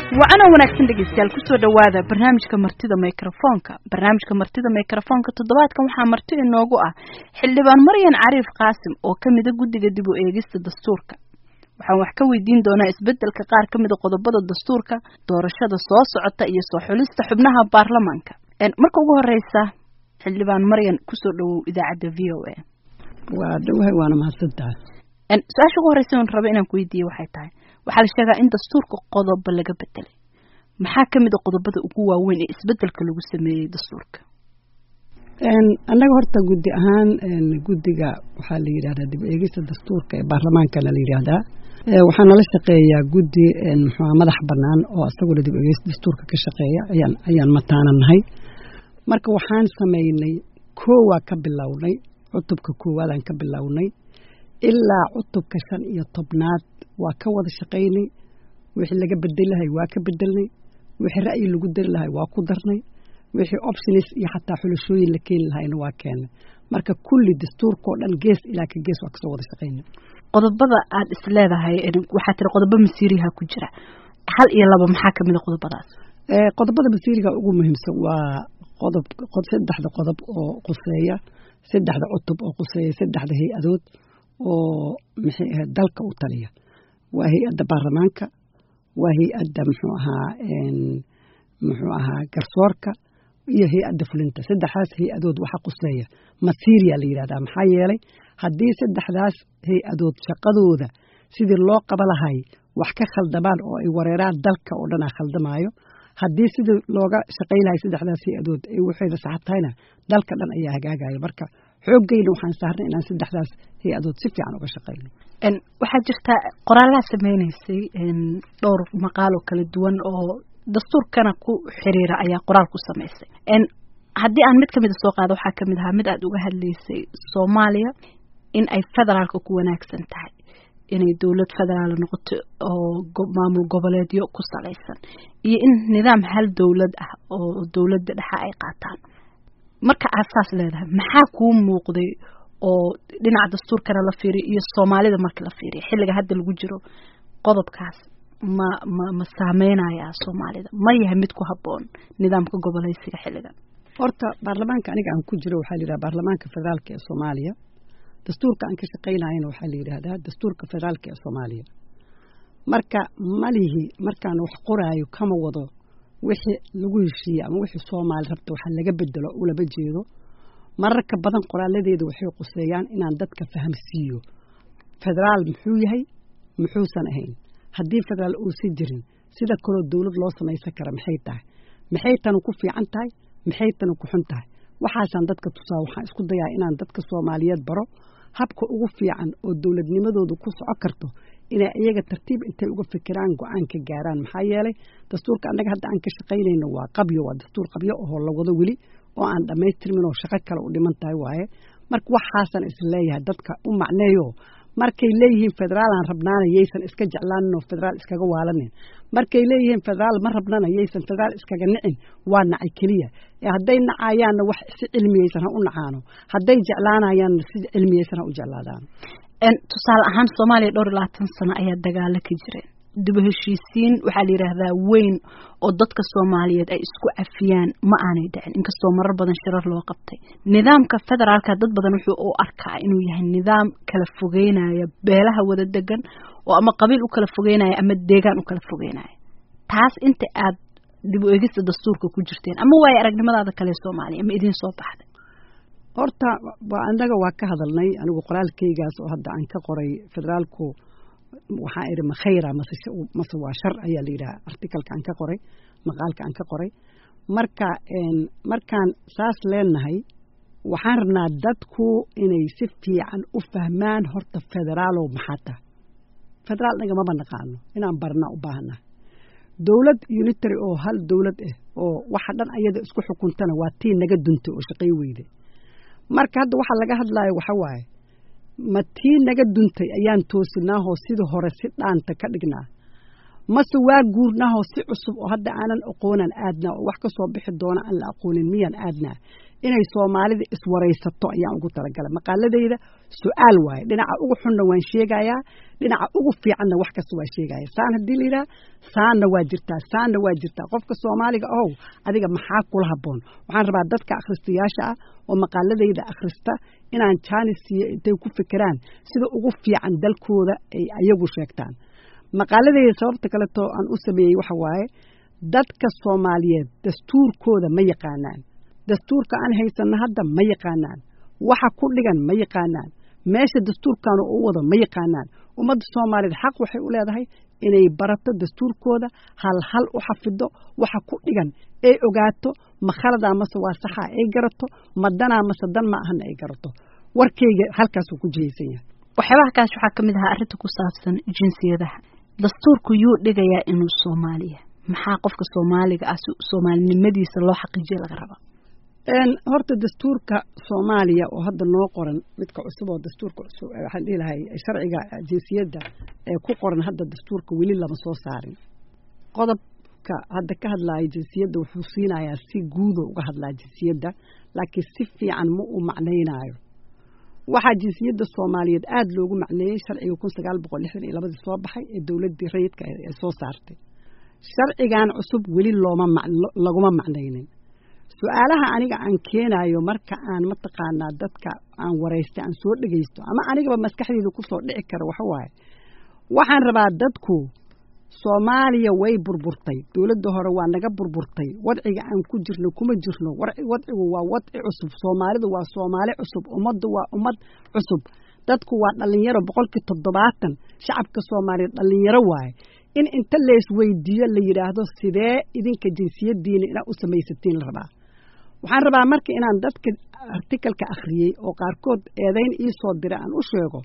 wacana wanaagsan dhegeystayaal kusoo dhawaada barnaamijka martida microfoonka barnaamijka martida microfoonka toddobaadkan waxaa marti inoogu ah xildhibaan maryan cariif qaasim oo ka mida guddiga dib u eegista dastuurka waxaan wax ka weydiin doonaa isbedelka qaar ka mida qodobada dastuurka doorashada soo socota iyo soo xulista xubnaha baarlamaanka marka ugu horeysa xildhibaan maryan kusoo dhawow idaacadda v o a waa dhawahay waana mahadsantahay su-aasha ugu horeysa on raba inaan ku weydiiye waxay tahay waxaa la sheegaa in dastuurka qodobo laga bedelay maxaa ka mid a qodobada ugu waaweyn ee isbedelka lagu sameeyey dastuurka annaga horta guddi ahaan guddiga waxaa la yidhahdaa dib eegista dastuurka ee baarlamaankana la yidhaahdaa waxaa nala shaqeeyaa guddi muxua madax bannaan oo isaguna dib eegista dastuurka ka shaqeeya ayaan ayaan mataana nahay marka waxaan sameynay koowaa ka bilownay cutubka koowaadaan ka bilownay ilaa cutubka shan iyo tobnaad waa ka wada shaqaynay wixii laga bedeli lahay waa ka bedelnay wixii ra'yi lagu dari lahay waa ku darnay wixii options iyo xataa xulashooyin la keeni lahayna waa keennay marka kulli dastuurkao dhan gees ilaa ka gees waa kasoo wada shaqaynay qodobada aad is leedahay waxaa tiri qodobo masiiriha ku jira hal iyo laba maxaa kamid a qodobadaas qodobada masiiriga ugu muhiimsan waa qodob saddexda qodob oo quseeya saddexda cutub oo quseeya saddexda hay-adood oo maxay ahayd dalka u taliya waa hay-adda baarlamaanka waa hay-adda muxuu ahaa muxuu ahaa garsoorka iyo hay-adda fulinta saddexdaas hay-adood waxa quseeya masiiriya la yidhahdaa maxaa yeelay haddii saddexdaas hay-adood shaqadooda sidii loo qaba lahay wax ka khaldamaan oo ay wareeraan dalka oo dhanaa khaldamaayo haddii sidii looga shaqay lahay saddexdaas hay-adood ay waxayda sax tahayna dalka dhan ayaa hagaagaya marka xooggeyna waxaan saarnay inaan saddexdaas hay-adood si fiican uga shaqayno waxaa jirta qoraalaa sameynaysay dhowr maqaaloo kala duwan oo dastuurkana ku xiriira ayaa qoraal ku samaysay haddii aan mid kamida soo qaado waxaa kamid ahaa mid aad uga hadlaysay soomaaliya in ay federaalka ku wanaagsan tahay inay dowlad federaal noqoto oo maamul goboleedyo ku salaysan iyo in nidaam hal dowlad ah oo dowladda dhexa ay qaataan marka aad saas leedahay maxaa kuu muuqday oo dhinaca dastuurkana la fiiriyo iyo soomaalida marka la fiiriyo xilliga hadda lagu jiro qodobkaas ma ma ma saameynayaa soomaalida ma yahay mid ku habboon nidaamka goboleysiga xilligan horta baarlamaanka aniga aan ku jiro waxaa la yidhaha baarlamaanka federaalka ee soomaaliya dastuurka aan ka shaqaynayana waxaa la yidhaahdaa dastuurka federaalka ee soomaaliya marka malihi markaan wax qoraayo kama wado wixii lagu heshiiye ama wixii soomaali rabta waxa laga bedelo ulaba jeedo mararka badan qoraaladeeda waxay quseeyaan inaan dadka fahamsiiyo federaal muxuu yahay muxuusan ahayn haddii federaal uusan jirin sida kaloo dowlad loo samaysan kara maxay tahay maxay tanu ku fiican tahay maxay tanu ku xun tahay waxaasaan dadka tusaa waxaan isku dayaa inaan dadka soomaaliyeed baro habka ugu fiican oo dowladnimadoodu ku soco karto inay iyaga tartiib intay uga fikiraan go-aan ka gaaraan maxaa yeelay dastuurka annaga hadda aan ka shaqaynayno waa qabyo waa dastuur qabyo ahoo la wado weli oo aan dhammaystirmin oo shaqo kale u dhiman tahay waaye marka waxaasan is leeyahay dadka u macneeyo markay leeyihiin federaalaan rabnaana yaysan iska jeclaanin oo federaal iskaga waalanin markay leeyihiin federaal ma rabnana yaysan federaal iskaga nicin waa nacay keliya hadday nacayaanna wax si cilmiyeysan ha u nacaano hadday jeclaanayaanna si cilmiyeysan ha u jeclaadaan tusaale ahaan soomaaliya dhowr iyo labaatan sano ayaa dagaalo ka jireen dibu heshiisiin waxaa la yidhaahdaa weyn oo dadka soomaaliyeed ay isku cafiyaan ma aanay dhicin inkastoo marar badan shirar loo qabtay nidaamka federaalka dad badan wuxuu u arkaa inuu yahay nidaam kala fogeynaya beelaha wada degan oo ama qabiil u kala fogeynaya ama deegaan u kala fogeynaya taas inta aad dib u eegista dastuurka ku jirteen ama waayo aragnimadaada kale soomaaliya ma idiin soo baxday horta waa annaga waa ka hadalnay anigu qoraalkaygaas oo hadda aan ka qoray federaalku waxaa idhi ma khayra mase mase waa shar ayaa la yidhaha articalka aan ka qoray maqaalka aan ka qoray marka markaan saas leenahay waxaan rabnaa dadku inay si fiican u fahmaan horta federaalow maxaa taha federaal naga maba naqaano inaan barnaa u baahannaha dowlad unitary oo hal dowlad ah oo waxa dhan ayada isku xukuntana waa tii naga duntay oo shaqay weyde marka hadda waxaa laga hadlaayo waxa waaye ma tii naga duntay ayaan toosinaahoo sidii hore si dhaanta ka dhignaa mase waa guurnaahoo si cusub oo hadda aanan aqoonaan aadnaa oo wax ka soo bixi doona aan la aqoonin miyaan aadnaa inay soomaalida iswaraysato ayaan ugu talagalay maqaaladayda su-aal waaye dhinaca ugu xunna waan sheegayaa dhinaca ugu fiicanna wax kasta waa sheegaya saan haddii la yidhaha saanna waa jirtaa saanna waa jirtaa qofka soomaaliga ohow adiga maxaa kula habboon waxaan rabaa dadka akhristayaasha ah oo maqaaladayda akhrista inaan jaanis siiyo intay ku fekeraan sida ugu fiican dalkooda ay ayagu sheegtaan maqaaladayda sababta kaleto aan u sameeyey waxa waaye dadka soomaaliyeed dastuurkooda ma yaqaanaan dastuurka aan haysanno hadda ma yaqaanaan waxa ku dhigan ma yaqaanaan meesha dastuurkaanu u wado ma yaqaanaan ummadda soomaaliyeed xaq waxay u leedahay inay barato dastuurkooda hal hal u xafido waxa ku dhigan ay ogaato ma khaladaa mase waa saxaa ay garato ma danaa mase dan ma ahana ay garato warkayga halkaasuu ku jihaysan yahay waxyaabaha kaas waxaa ka mid ahaa arrinta ku saabsan jinsiyadaha dastuurku yuu dhigayaa inuu soomaaliya maxaa qofka soomaaliga ah soomaalinimadiisa loo xaqiijiya laga rabaa horta dastuurka soomaaliya oo hadda noo qoran midka cusub oo dastuurka cusub waxaan dhihi lahay sharciga jinsiyadda ee ku qoran hadda dastuurka weli lama soo saarin qodobka hadda ka hadlaya jinsiyadda wuxuu siinayaa si guudo uga hadlaa jinsiyadda laakiin si fiican ma uu macnaynaayo waxaa jinsiyadda soomaaliyeed aada loogu macneeyey sharciga kun sagaal boqol lixdan iyo labadii soo baxay ee dowladdii rayidka ee soo saartay sharcigan cusub weli looma laguma macnaynin su-aalaha aniga aan keenayo marka aan mataqaanaa dadka aan waraystay aan soo dhegaysto ama anigaba maskaxdeyda kusoo dhici kara waxa waaye waxaan rabaa dadku soomaaliya way burburtay dowladda hore waa naga burburtay wadciga aan ku jirno kuma jirno wadcigu waa wadci cusub soomaalidu waa soomaali cusub ummaddu waa ummad cusub dadku waa dhallinyaro boqolkii toddobaatan shacabka soomaaliyeed dhallinyaro waaye in inta leesweydiiyo la yidhaahdo sidee idinka jinsiyadiina inaad u samaysatiin la rabaa waxaan rabaa marka inaan dadka artikalka akhriyey oo qaarkood eedayn ii soo diray aan u sheego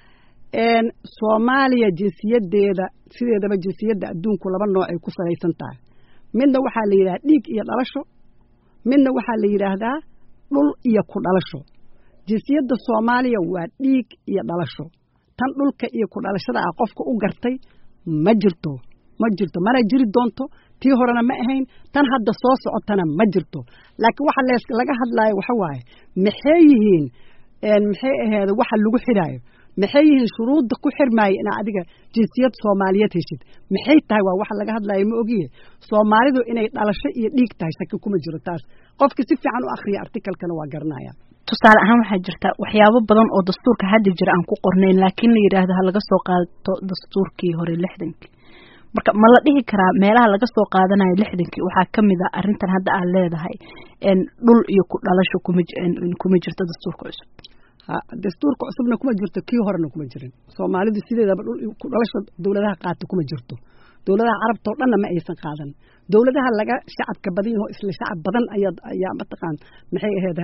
soomaaliya jinsiyadeeda sideedaba jinsiyadda adduunku laba nooc ay ku salaysan tahay midna waxaa la yidhahdaa dhiig iyo dhalasho midna waxaa la yidhaahdaa dhul iyo ku dhalasho jinsiyadda soomaaliya waa dhiig iyo dhalasho tan dhulka iyo ku dhalashada ah qofka u gartay ma jirto ma jirto mana jiri doonto tii horena ma ahayn tan hadda soo socotana ma jirto laakiin waxa lees laga hadlaayo waxa waaye maxay yihiin maxay aheed waxa lagu xidhaayo maxay yihiin shuruudda ku xirmaaya inaa adiga jinsiyad soomaaliyeed heshid maxay tahay waa waxa laga hadlaayo ma ogiye soomaalidu inay dhalasho iyo dhiig tahay shaki kuma jiro taas qofka si fiican u akhriya artikalkana waa garanaya tusaale ahaan waxaa jirta waxyaabo badan oo dastuurka hadda jira aan ku qornayn laakiin la yidhaahdo ha laga soo qaato dastuurkii hore lixdankii marka ma la dhihi karaa meelaha laga soo qaadanayo lixdankii waxaa ka mid a arrintan hadda aad leedahay dhul iyo ku dhalasho kuma kuma jirto dastuurka cusub dastuurka cusubna kuma jirto kii horena kuma jirin soomaalidu sideedaba dhul ku dhalasho dowladaha qaata kuma jirto dowladaha carabta oo dhanna ma aysan qaadan dowladaha laga shacabka badan yaho isla shacab badan ayaa ayaa mataqaan maxay ahayd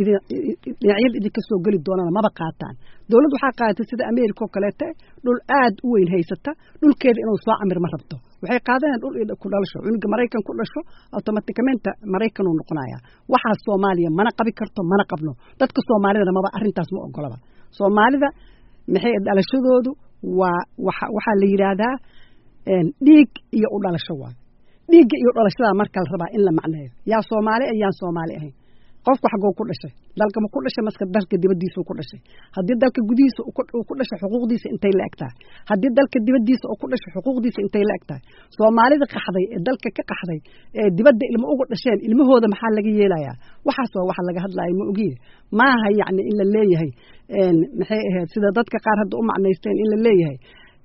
dhinacyada idinka soo geli doonana maba qaataan dowladd waxaa qaadatay sida america oo kaleete dhul aad u weyn haysata dhulkeeda inuu soo camir ma rabto waxay qaadanayaan dhul iyo ku dhalasho cunuga maraykan ku dhasho automaticamente maraykan uu noqonaya waxaas soomaaliya mana qabi karto mana qabno dadka soomaalidana maba arrintaas ma ogolaba soomaalida maxay dhalashadoodu waa waxa waxaa la yidhaahdaa dhiig iyo u dhalasho waay dhiigga iyo dhalashada marka la rabaa in la macneeyo yaa soomaali ah yaan soomaali ahayn qofku xaggoo ku dhashay dalka ma ku dhashay maska dalka dibaddiisa ku dhashay haddii dalka gudihiisa uu ku dhashay xuquuqdiisa intay la eg tahay haddii dalka dibaddiisa uu ku dhashay xuquuqdiisa intay la eg tahay soomaalida qaxday ee dalka ka qaxday ee dibadda ilmo uga dhasheen ilmahooda maxaa laga yeelayaa waxaas waa waxa laga hadlaayo ma ogiye maaha yacni in la leeyahay maxay ahayd sida dadka qaar hadda u macnaysteen in la leeyahay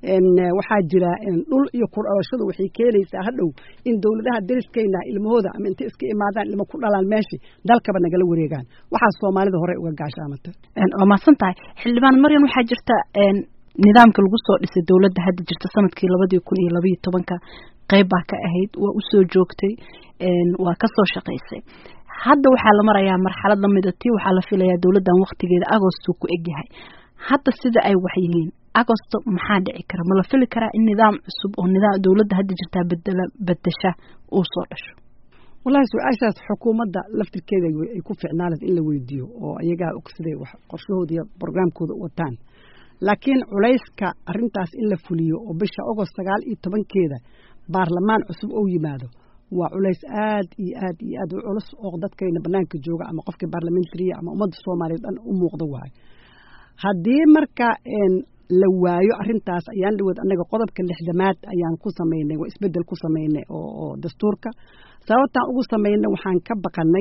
waxaa jira dhul iyo ku dhalashadu waxay keenaysaa hadhow in dowladaha dariskayna ilmahooda ama intay iska imaadaan ilmo ku dhalaan meeshii dalkaba nagala wareegaan waxaa soomaalida hore uga gaashaamata waa mahadsan tahay xildhibaan maryan waxaa jirta nidaamka lagu soo dhisay dowladda hadda jirta sanadkii labadii kun iyo labaiyo tobanka qayb baa ka ahayd waa usoo joogtay waa kasoo shaqaysay hadda waxaa la marayaa marxalad lamida tii waxaa la filayaa dowladdan waktigeeda agosto ku egyahay hadda sida ay wax yihiin agosto maxaa dhici kara ma la fili karaa in nidaam cusub oo nidaam dowladda hadda jirtaa bedela bedesha uu soo dhasho wallahi su-aashaas xukuumadda laftirkeeda ay ku ficnaanad in la weydiiyo oo iyagaa og siday wax qorshahooda iyo brograamkooda u wataan laakiin culayska arrintaas in la fuliyo oo bisha ogost sagaal iyo tobankeeda baarlamaan cusub ou yimaado waa culays aad iyo aad iyo aad u culus oo dadkayna banaanka jooga ama qofkii baarlamentariya ama ummadda soomaaliya dhan u muuqda waayo haddii marka la waayo arrintaas ayaan dhawood annaga qodobka lixdamaad ayaan ku samaynay waa isbeddel ku samaynay oo oo dastuurka sababtaan ugu samaynay waxaan ka baqanay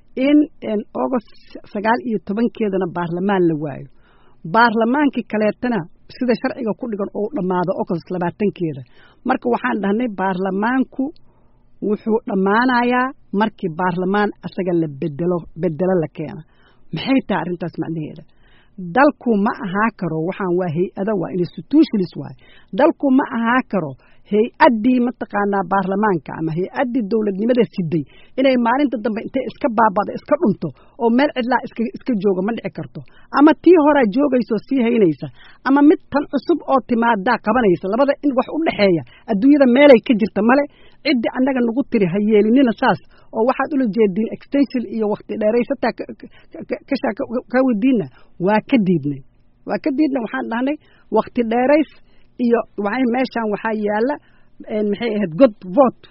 in agost sagaal iyo tobankeedana baarlamaan la waayo baarlamaankii kaleetana sida sharciga ku dhigan oo dhammaado agost labaatankeeda marka waxaan dhahnay baarlamaanku wuxuu dhammaanayaa markii baarlamaan asaga la bedelo bedelo la keena maxay tahay arrintaas macnaheeda dalku ma ahaa karo waxaan waa hay-ada waa institutionis waay dalku ma ahaa karo hay-addii mataqaanaa baarlamaanka ama hay-addii dowladnimada siday inay maalinta dambe intay iska baabado iska dhunto oo meel cidlaa iska iska jooga ma dhici karto ama tii horaa joogayso sii haynaysa ama mid tan cusub oo timaadaa qabanaysa labada in wax u dhexeeya adduunyada meelay ka jirta male ciddii annaga nagu tiri ha yeelinina saas oo waxaad ula jeediin extension iyo wakti dheeraysataa kashaa ka wadiinna waa ka diidnay waa ka diidnay waxaan dhahnay wakti dheerays iyo meeshaan waxaa yaala maxay ahayd god vote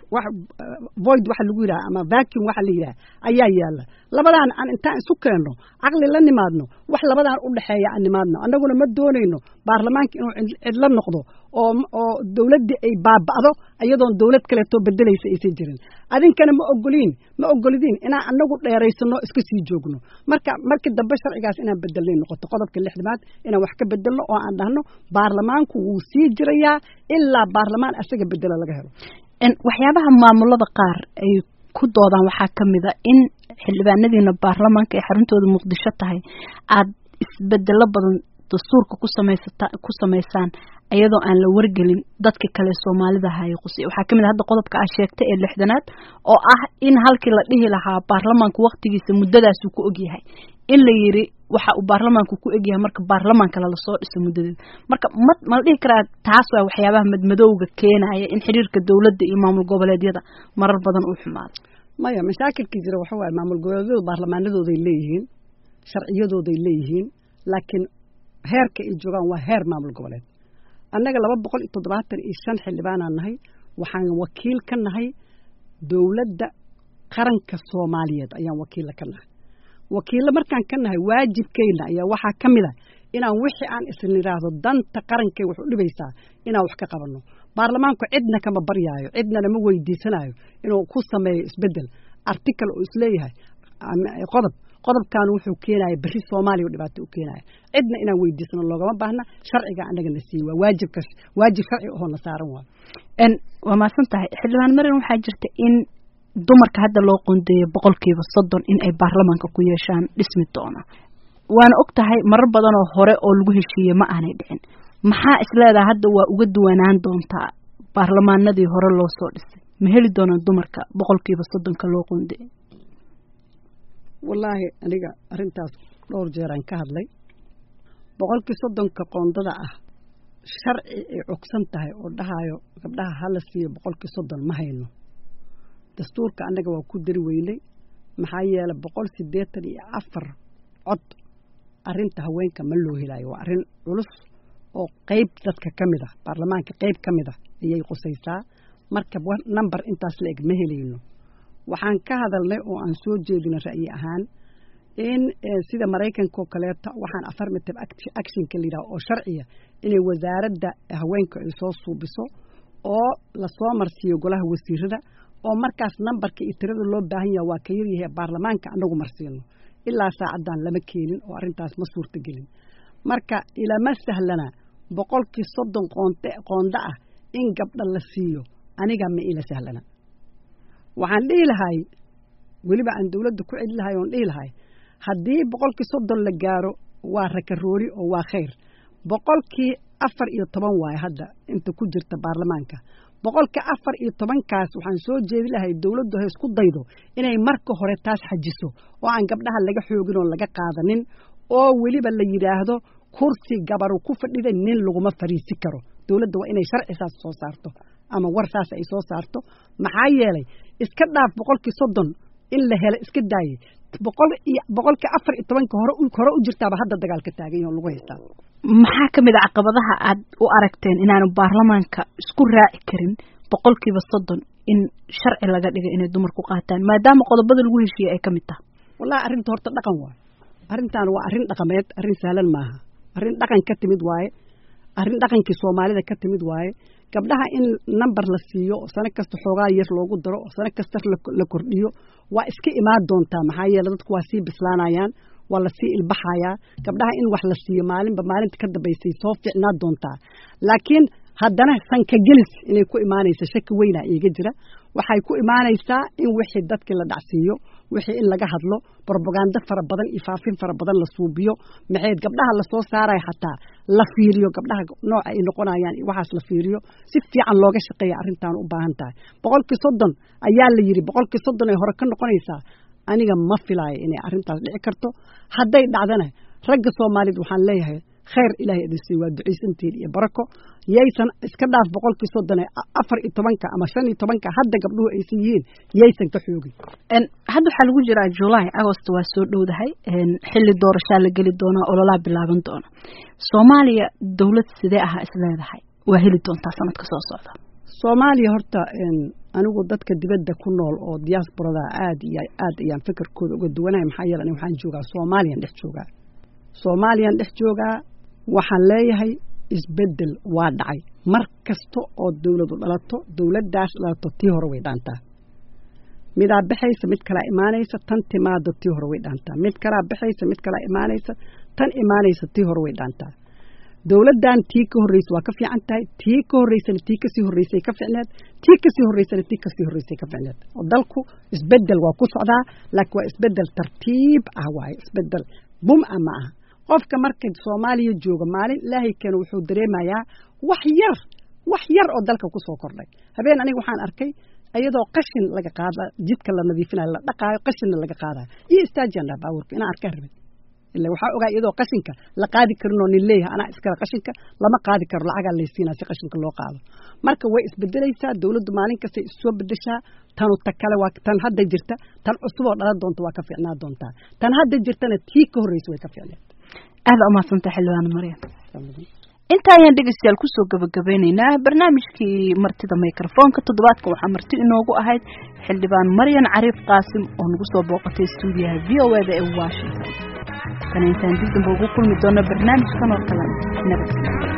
void waxa lagu yidhaha ama vacuum waxa la yidhaha ayaa yaala labadaan aan intaan isu keenno caqli la nimaadno wax labadaan u dhexeeya aan nimaadno annaguna ma doonayno baarlamaanka inuu cidlo noqdo oo oo dowladdii ay baaba'do iyadoon dowlad kaleetoo bedelaysa aysan jirin adinkana ma ogoliin ma ogolidiin inaan annagu dheeraysano iska sii joogno marka markii dambe sharcigaas inaan bedelnay noqoto qodobka lixdamaad inaan wax ka bedelno oo aan dhahno baarlamaanku wuu sii jirayaa ilaa baarlamaan asaga bedela laga helo waxyaabaha maamulada qaar ay ku doodaan waxaa ka mid a in xildhibaanadiina baarlamaanka ay xaruntooda muqdisho tahay aad isbedelo badan dastuurka ku samaysata ku samaysaan iyadoo aan la wargelin dadka kale soomaalida haye qusi waxaa kamid a hadda qodobka aa sheegtay ee lixdanaad oo ah in halkii la dhihi lahaa baarlamaanku waktigiisa muddadaasuu ku ogyahay in la yiri waxa uu baarlamaanku ku egyahay marka baarlamaan kale lasoo dhiso muddadeeda marka ma ma la dhihi karaa taas waa waxyaabaha madmadowga keenaya in xiriirka dowladda iyo maamul goboleedyada marar badan uu xumaado maya mashaakilkii jira waxa waaye maamul goboleedyadu baarlamaanadooday leeyihiin sharciyadooday leeyihiin laakiin heerka ay joogaan waa heer maamul goboleed annaga laba boqol iyo toddobaatan iyo shan xildhibaanaan nahay waxaan wakiil ka nahay dowladda qaranka soomaaliyeed ayaan wakiilla ka nahay wakiillo markaan ka nahay waajibkeyna ayaa waxaa ka mid a inaan wixii aan isla idhaahdo danta qarankay wax u dhibaysaa inaan wax ka qabanno baarlamaanku cidna kama baryaayo cidnana ma weydiisanayo inuu ku sameeyo isbeddel article oo isleeyahay qodob qodobkan wuxuu keenaya berri soomaaliya u dhibaato u keenaya cidna inaan weydiisano loogama baahna sharciga annaga na siiy waa waajibka waajib sharci ahoo na saaran waa waa maasan tahay xildhibaan marin waxaa jirta in dumarka hadda loo qoondeeyo boqolkiiba soddon in ay baarlamaanka ku yeeshaan dhismi doona waana og tahay marar badan oo hore oo lagu heshiiyey ma aanay dhicin maxaa isleedaha hadda waa uga duwanaan doontaa baarlamaanadii hore loo soo dhisay ma heli doonaan dumarka boqolkiiba soddonka loo qoondeeyo wallaahi aniga arrintaas dhowr jeeraan ka hadlay boqolkii soddonka qoondada ah sharci ay cogsan tahay oo dhahayo gabdhaha hala siiyo boqolkii soddon ma hayno dastuurka annaga waa ku dari weynay maxaa yeelay boqol siddeetan iyo afar cod arrinta haweenka ma loo helaayo waa arrin culus oo qeyb dadka ka mid ah baarlamaanka qeyb ka mid ah ayay qusaysaa marka number intaas la eg ma helayno waxaan ka hadalnay oo aan soo jeedinay ra'yi ahaan in sida maraykanka oo kaleeto waxaan affirmative actionka la yidhaha oo sharciya inay wasaaradda haweenka ay soo suubiso oo lasoo marsiiyo golaha wasiirada oo markaas nambarka iyo tirada loo baahan yaha waa ka yaryahay baarlamaanka annagu marsiino ilaa saacaddan lama keenin oo arrintaas ma suurta gelin marka ilama sahlana boqolkii soddon qoonte qoonda ah in gabdha la siiyo aniga ma ila sahlana waxaan dhihi lahay weliba aan dawladda ku celi lahay oon dhihi lahay haddii boqolkii soddon la gaaro waa rakaroori oo waa khayr boqolkii afar iyo toban waaye hadda inta ku jirta baarlamaanka boqolka afar iyo tobankaas waxaan soo jeedi lahay dawladdu ha isku daydo inay marka hore taas xajiso oo aan gabdhaha laga xoogin oo laga qaadanin oo weliba la yidhaahdo kursi gabaru ku fadhida nin laguma fariisi karo dawladda waa inay sharci saas soo saarto ama war saas ay soo saarto maxaa yeelay iska dhaaf boqolkii soddon in la helo iska daaye boqol iyo boqolkii afar iyo tobanka hore hore u jirtaaba hadda dagaalka taagan yaho lagu haystaa maxaa ka mid a caqabadaha aad u aragteen inaanu baarlamaanka isku raaci karin boqolkiiba soddon in sharci laga dhiga inay dumarku qaataan maadaama qodobada lagu heshiiyey ay ka mid tahay wallahi arrinta horta dhaqan waaye arrintan waa arrin dhaqameed arrin sahlan maaha arrin dhaqan ka timid waaye arrin dhaqankii soomaalida ka timid waaye gabdhaha in number la siiyo oo sano kasta xoogaa yar loogu daro oo sano kasta la kordhiyo waa iska imaan doontaa maxaa yeele dadku waa sii bislaanayaan waa lasii ilbaxayaa gabdhaha in wax la siiyo maalinba maalinta ka dambaysay soo ficnaa doontaa laakiin haddana sanka gelis inay ku imaanaysa shaki weynaa iiga jira waxay ku imaanaysaa in wixii dadkii la dhacsiiyo wixii in laga hadlo brobagando fara badan iyo faafin fara badan la suubiyo maxayd gabdhaha lasoo saaraya xataa la fiiriyo gabdhaha nooca ay noqonayaan iyo waxaas la fiiriyo si fiican looga shaqeeya arrintaan u baahan tahay boqolkii soddon ayaa la yidhi boqolkii soddon ay hore ka noqonaysaa aniga ma filaayo inay arrintaas dhici karto hadday dhacdana ragga soomaaliyed waxaan leeyahay khayr ilaahay idin siiyo waa ducaysantiin iyo barako yaysan iska dhaaf boqolkii soddon ee afar iyo tobanka ama shan iyo tobanka hadda gabdhuhu aysan yihiin yaysan ka xoogin hadda waxaa lagu jiraa july agost waa soo dhowdahay xilli doorashaa la geli doonaa ololaa bilaaban doona soomaaliya dawlad sidee ahaa is leedahay waa heli doontaa sanadka soo socda soomaaliya horta anigu dadka dibadda ku nool oo diasporada aad iyo aad ayaan fikirkooda uga duwanahay maxaa yeele aniga waxaan joogaa soomaaliyan dhex joogaa soomaaliyan dhex joogaa waxaan leeyahay isbeddel waa dhacay mar kasta oo dawladu dhalato dawladdaas dhalato tii hore way dhaantaa midaa baxaysa mid kalaa imaanaysa tan timaado tii hore way dhaantaa mid kalaa baxaysa mid kalaa imaanaysa tan imaanaysa tii hore way dhaantaa dawladdan tii ka horreysa waa ka fiican tahay tii ka horreysana tii kasii horreysay ka ficneed tii kasii horreysana tii kasii horreysay ka ficneed oo dalku isbeddel waa ku socdaa laakiin waa isbeddel tartiib ah waaye isbeddel bum ah ma aha qofka marka soomaaliya jooga maalin ilaahay keena wuxuu dareemayaa wax yar wax yar oo dalka ku soo kordhay habeen aniga waxaan arkay iyadoo qashin laga qaada jidka la nadiifinayo la dhaqaayo qashinna laga qaadayo iyo istaajiyan dhaha baabuurka inaan arkaan rabin ila waxaa ogaa iyadoo qashinka la qaadi karin oo nin leeyahay anaa iskale qashinka lama qaadi karo lacagaa laysiinaa si qashinka loo qaado marka way isbedelaysaa dawladdu maalin kastay issoo bedeshaa tanu ta kale waa tan hadda jirta tan cusub oo dhalan doonta waa ka fiicnaa doontaa tan hadda jirtana tii ka horreysa way ka fiicneed aada umaadsantay xildhibaan maryam inta ayaan dhegeystayaal kusoo gabagabeyneynaa barnaamijkii martida microfoonka toddobaadka waxaa marti inoogu ahayd xildhibaan maryan cariif qaasim oo nagu soo booqatay stuudiyaha v o eda ee washington kana intaan dib damba ugu kulmi doono barnaamijkan oo kale nabad